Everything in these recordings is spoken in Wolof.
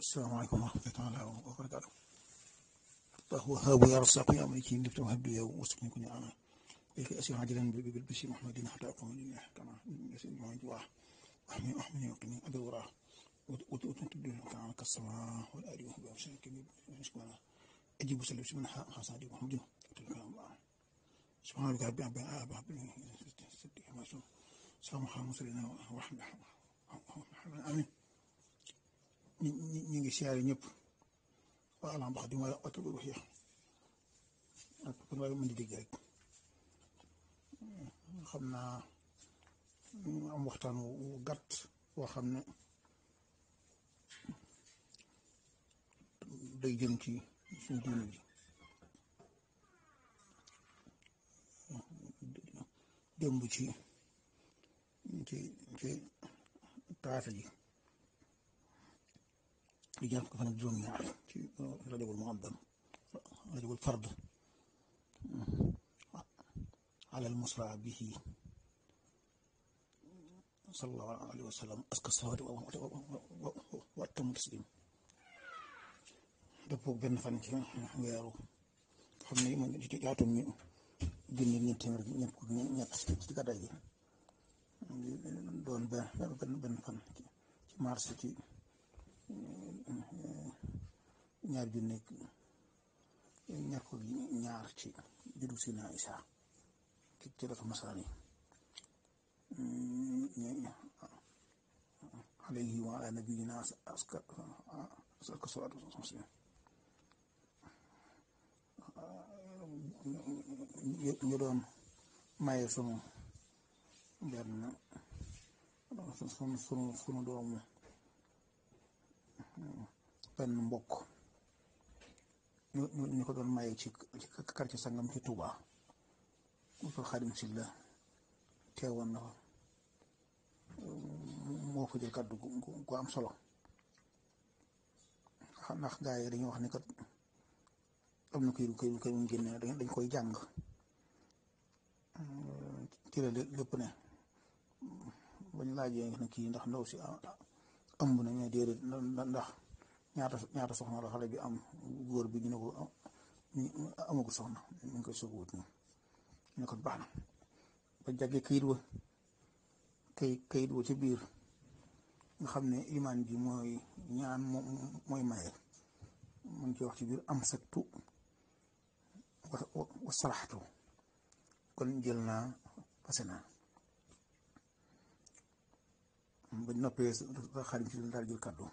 asalaamaaleykum wa rahmatulah wa barakaatu. وهاب يا رزاق يا ملك لفت وهب لي وسكن كن انا لك اسير عاجلا بالبشر محمد حتى اقوم لله كما يسير ما جواه احمي احمي وقني ابي وراه وتدل كان كالسماء والارض وهو بشر كبير شكرا اجيب سلم من حسادي محمد تلك الله سبحان ربك رب العالمين ابا صدق ما شاء سلام محمد صلى الله عليه وسلم امين ñi ngi siyaare ñëpp waa alam bax di ma oto bi wax yax ak kon waaye mën di dégg rek xam naa am waxtaan wu gàtt boo xam ne day jëm ci suñu diine ji démb ci ci ci taata ji di ñaar ko fan ak juróom ñaar ci rajabul muaddam rajabul fard ala al musra bihi sallallahu alayhi wa sallam aska salawaati wa attamu taslim dëppoo benn fan ci weeru xam ne man ci yaatum ñu junni ñeent téeméer ñett ñett ci gàddaay gi doon benn benn fan ci mars ci ñaar ju nekk ñaar ko ñaar ci juddu Sina Isa ci ci dafa masaraan yi alayhi wa ala nabiyina aska aska salaatu wasalaam ñu doon maye sunu benn sunu sunu sunu doomu benn mbokk ñu ñu ko doon maye ci ci quartier sangam ci Touba mu ko Xaadim Silla teewoon na fa moo fa jël kàddu gu am solo ndax gaa yi dañuy wax ni kat am na këyit këyit këyit mu génne dañ koy jàng ci la lépp ne bañ laajee ne kii ndax ndaw si ëmb na mais déedéet ndax ñaata ñaata soxna la xale bi am góor bi ñu ne ko amagul soxna ñu ngi koy soog wut ñu ne ko baax na ba jàggee kayit wa kay kayit wa ci biir nga xam ne imaan ji mooy ñaan mooy maye mu ngi ci wax ci biir am saktu wa saraxtu kon jël naa fase naa ba noppee xarit si daal jël kàddu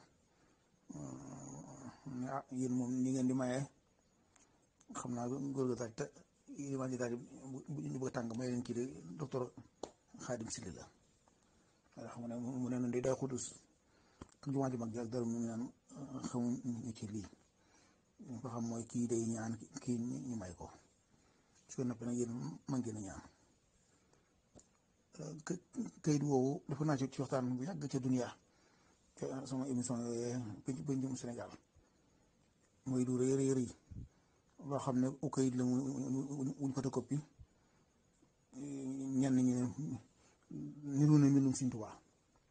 ah yéen moom ni ngeen di maye xam naa góor ga daal te imaan ji daal bu ñu bëgg a tàng may leen kii de docteur Xaadim Sili la waaye xam nga ne mu ne noonu day day xudus ak jumaa ji mag ji ak dara mu naan xamuñu ci lii ñu ko xam mooy kii day ñaan kii ñu may ko su ko noppee nag yéen man ngeen a ñaan kayit woowu dafa naa ci waxtaan bu yàgg ca duniya sama émission yooyee bëj bëjum Sénégal mooy du rëy rëy rëy loo xam ne u kayit la wuñ photocopie ñenn ñi ne niru na mbindum Sëñ Tuubaa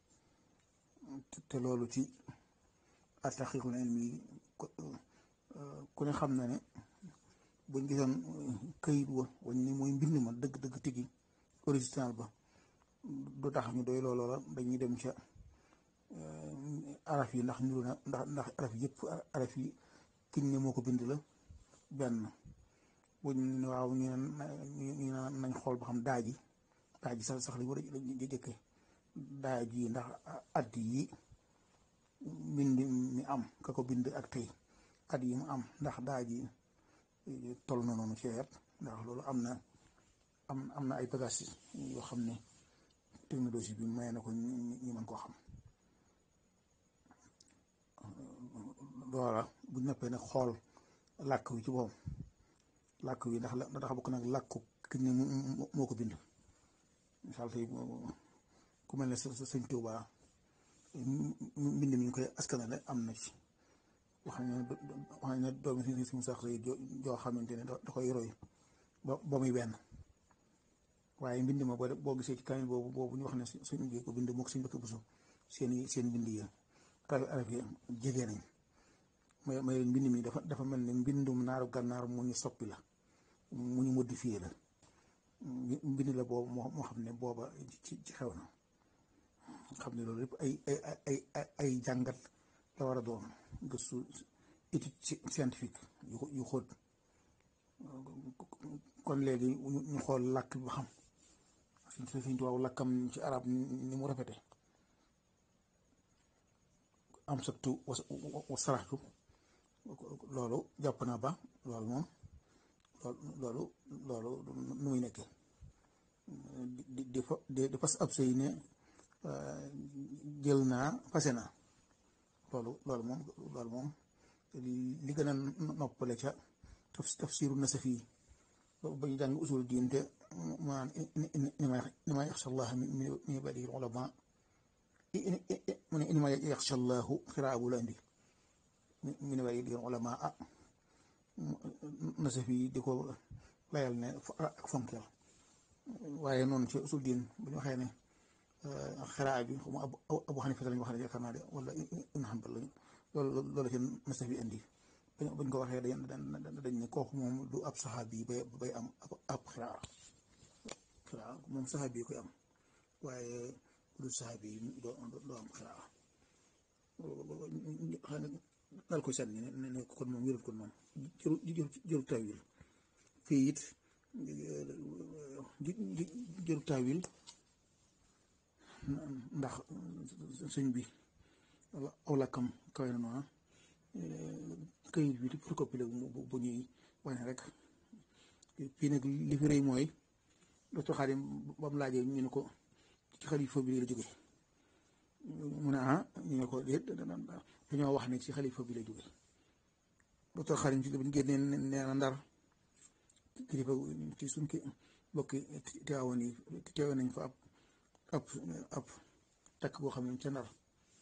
te loolu ci at-taqiiqul ilmi ku ne xam na ne buñ gisoon kayit wa wañ ni mooy mbind ma dëgg dëgg tigi original ba du tax ñu doy looloo la dañuy dem ca araf yi ndax niru na ndax ndax araf yëpp araf yi kiñ ne moo ko bind la benn buñ waaw ñu ne nañ xool ba xam daaji daaji sax sax lañ war a jëkke daaji ndax at yi bind mi am ka ko bind ak tey at yi mu am ndax daaji toll na noonu ci wet ndax loolu am na am am na ay bagages yoo xam ne technologie bi may na ko ñi mën koo xam loola bu neppee nag xool làkk wi ci boppam làkk wi ndax ndax bokk nag làkku ki ne moo ko bind misaal tey ku mel ne sëñ Tuubaa mbind mi ñu koy askanale am na ci wax nañ ne wax nañ ne doomi si si mu sax say joo xamante ne da koy roy ba ba muy benn waaye mbind ma boo boo gisee ci kaamil boobu boobu ñu wax ne suñ bi ko bind mook suñ bëkk busu seen seen bind yi kawi arab yi jege nañ may may leen mbind mi dafa dafa mel ne mbindum naaru gànnaar mu ñu soppi la mu ñu modifié la mbind la boobu moo moo xam ne booba ci ci xew na xam ne loolu yëpp ay ay ay ay ay jàngat la war a doon gëstu étude scientifique yu yu xóot kon léegi ñu xool làkk bi ba xam suñ suñ tuwaaw làkkam ci arab ni mu rafete am sattu wa saraxtu loolu jàpp naa ba loolu moom loolu loolu nu muy nekkee di di fa di fas ab sëy ne jël naa fase naa loolu loolu moom loolu moom li gën a noppale ca tafsiru nasafi ba ñu jàng usul diin te maanaam ni ma yaxsha allah min ibadihi ulama mu ne ni ma yaxsha allahu xiraa bu la indi min ibadihi ulama ah nasafi di ko layal ne ak fonkeel waaye noonu ci usul diin bu ñu waxee ne xiraa bi xaw ma abu xanifa lañu wax ne yaakaar naa de wala ibn hanbal lañu loolu loolu ci nasafi indi bañ ko waxee dañ dañ ne kooku moom du ab saxaabi bay bay am ab xiraa xiraa moom saxaabi koy am waaye du saxaabi doo doo am xiraa xam ne dal koy sànni ne ne kon moom wérul kon moom jëru jëru tawil fii it jëru tawil ndax sëñ bi aw lakkam kawe na noona këyit bi di photocopie la bu ñuy wane rek fii nag li fi rëy mooy docteur Xaadim ba mu laajee ñu ne ko ci xalifa bi la jóge mu ne ah ñu ne ko déet dañoo wax ne ci xalifa bi la jóge docteur Xaadim ci biñ génnee nee na ndar kilifa ci suñ ki bokki teewoon yi teewoon nañ fa ab ab ab takk boo xam ne ca ndar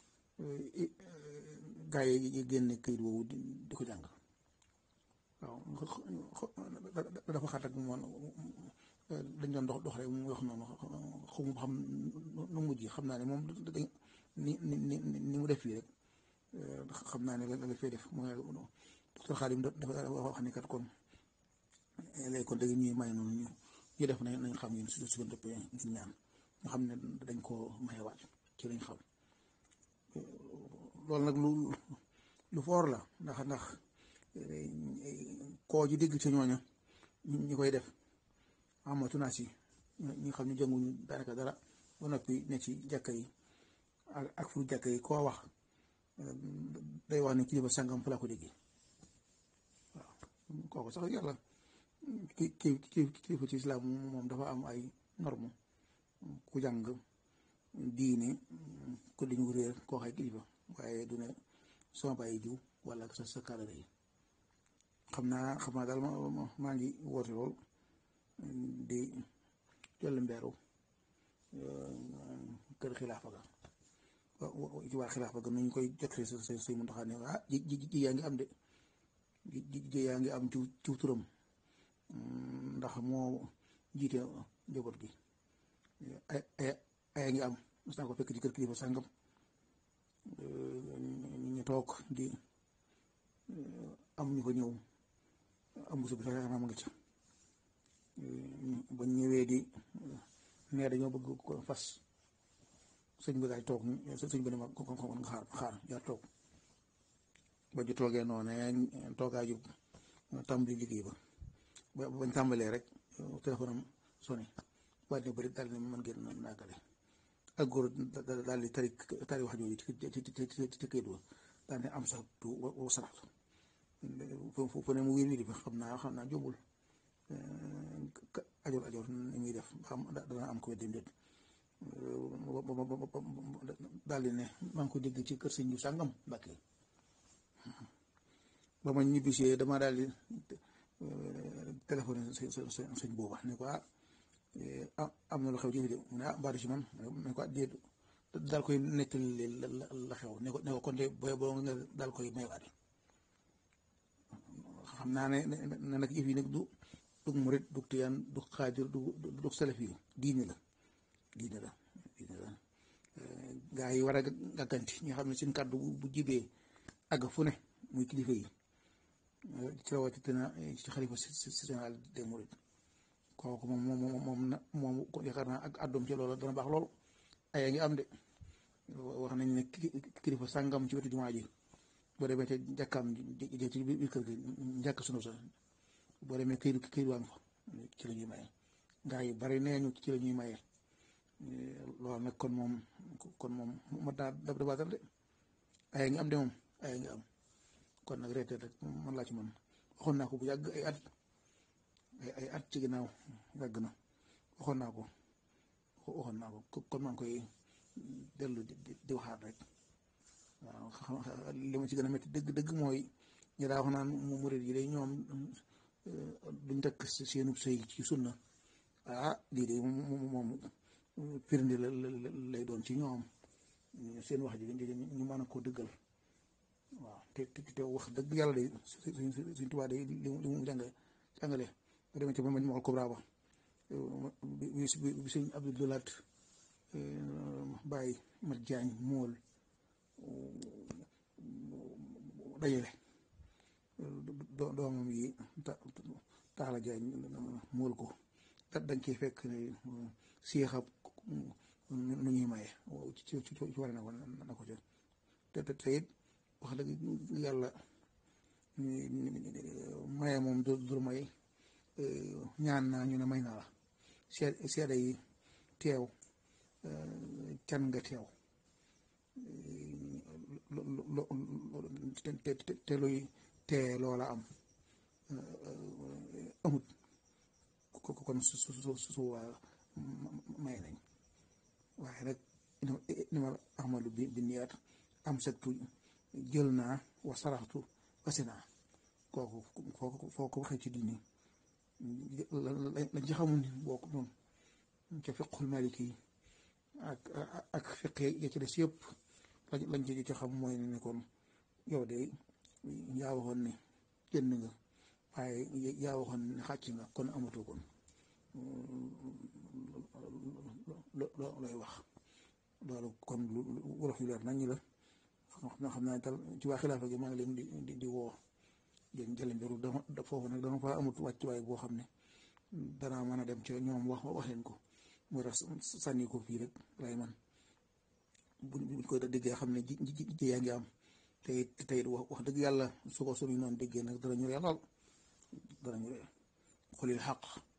gaa yi génne këyit woowu di ko jàng waaw dafa xat ak moom dañ doon dox dox rek mu wax noonu xamu xam nu mujj xam naa ne moom ni ni ni ni mu def fii rek xam naa ne la la fay def mooy docteur Xaadim dafa wax ne kat kon léegi kon dëgg ñuy may noonu ñu ñu def nañ nañ xam ñun su su dëpp ñu ñaan nga xam ne dañ koo mayewaat ci lañ xam loolu nag lu lu foor la ndax ndax koo ji dégg ci ñooña ñi koy def amatu naa si ñi xam ne jënguñu daanaka dara ba noppi ne ci jàkka yi ak ak fu jàkka yi koo wax day wax ne kilifa sàngam fa la ko déggee waaw kooku sax yàlla ki ki kilifa ci islam moom dafa am ay norme ku jàng diine ko dañu réer koo xay kilifa waaye du ne sama bàyyi jiw wala sa sa kàddu yi xam naa xam naa daal maa ngi woote lool di jël mbeeru kër xilaafa ga ci waa xilaafa ga nuñ koy jotee sa sa say muntaxaa ne ah ji ji ji yaa ngi am de ji ji yaa ngi am ci ci turam ndax moo jiite njaboot gi ay ay ay ngi am mos naa ko fekk ci kër kilifa sàngam ñu toog di am ñu ko ñëw am musu bi sax yaakaar naa ma nga ca ba ñëwee di nee dañoo bëgg ko fas sëñ bi daay toog sëñ bi ne ma ko ko nga xaar xaar jaar toog ba ñu toogee noonu toogaa ju tàmbali liggéey ba ba bañ tàmbalee rek téléphone am sonné waat ne bëri daal ne man ngeen naagale ak góor daal di tari tari wax jooju ci ci ci ci këyit wa daal ne am sax tu wa sarax fu ne mu wér wér xam naa xam naa jóbul ajoor ajoor ni muy def xam dana am ko weddi déet daal di ne maa ngi ko dégg ci kër sëñ bi sàngam Mbàkke ba ma ñibbisee dama daal di téléphoné sëñ booba ne ko ah am na lu xew ci de mu ne ah mbaadu si man ne ko déet daal koy nettali la xew ne ko ne ko kon de booy boo nga daal koy maywaate xam naa ne ne nag yëf yi nag du dug murit dug tiyaan du xaadir du dug salaf yi diine la diine la diine la gaa yi war a gàgganti ñi xam ne seen kàddu bu jibee àgg fu ne muy kilifa yi ci rawatina ci xalifa général des mourides kooku moom moom moom na moom yaakaar naa ak àddoom ci loolu dana baax lool aya ngi am de wax nañ ne kilifa sàngam ci wetu jumaa ji boo demee te jàkkaam ji ci biir kër gi njàkk sunu sa boo demee këyit këyit waa fa ci la ñuy maye gaa yi bari nee ñu ci la ñuy maye loolu nag kon moom kon moom mat naa dab dabaatal de aya ngi am de moom aya ngi am kon nag reeteet rek man laa ci man waxoon naa ko bu yàgg ay at ay at ci ginnaaw yàgg na waxoon naa ko waxoon naa ko kon maa ngi koy dellu di di waxaat rek waaw xam li ma ci gën a métti dëgg dëgg mooy ñu daa wax naan mu murid yi day ñoom duñ takk seenub sëy ci sunna ah lii de moom firnde la lay doon ci ñoom seen wax ji ñu mën a koo dëggal waaw te te wax dëgg yàlla de suñ suñ tubaab de li mu jàng jàngale bu demee ci ma ñu waxal Kubra ba bi bi sëñ Abdou Lahat bàyyi mat jaañ mool dajale doomam yi taala jaañ mool ko dañ ciy fekk siixab nu ñuy maye ci ci ci war na ko na ko ci te te it wax dëgg yàlla maye moom du du may ñaan naa ñu ne may naa la seede yi teew can nga teew te luy tee loola am amut kon su su su su may nañ waaye nag ni ma ahmadu bi bi niyaat am settu jël naa wa saraxtu wasi naa kooku kooku foo ko waxee ci diini lañ ci xamul ni boo ko noonu ca fiqul maliki yi ak ak fiq ya ci des yëpp lañ ci ci xam mooy ne kon yow de yaa waxoon ne jënd nga waaye yaa waxoon ne xàcc nga kon amatoo kon looy wax loolu kon lu wolof yu leer nañ la xam xam naa tal ci waa xilaafa gi maa ngi leen di di woo yéen jële mbiru dama foofu nag dama fa amut wàccuwaay boo xam ne danaa mën a dem ci ñoom wax wax leen ko mu tax sànni ko fii rek lay man buñ buñ koy déggee xam ne ji ji yaa ngi am te it te it wax dëgg yàlla su ko suñu noonu déggee nag dara ñu ree lool dara ñu ree xulil xaq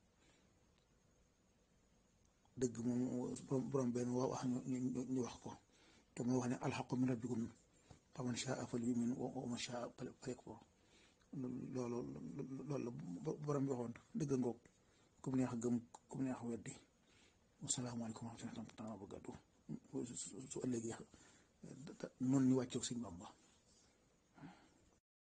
dëgg moom borom benn wax ñu wax ko te moo wax ne alxaqu min rabbikum faman shaa falyu'min wa man shaa falyakfur loolu loolu la borom bi waxoon dëgg ngoog ku mu neex gëm ku mu neex weddi wasalaamaaleykum wa rahmatulah wa barakatuh su ëllëgee noonu ñu wàccoog Sëñ Bamba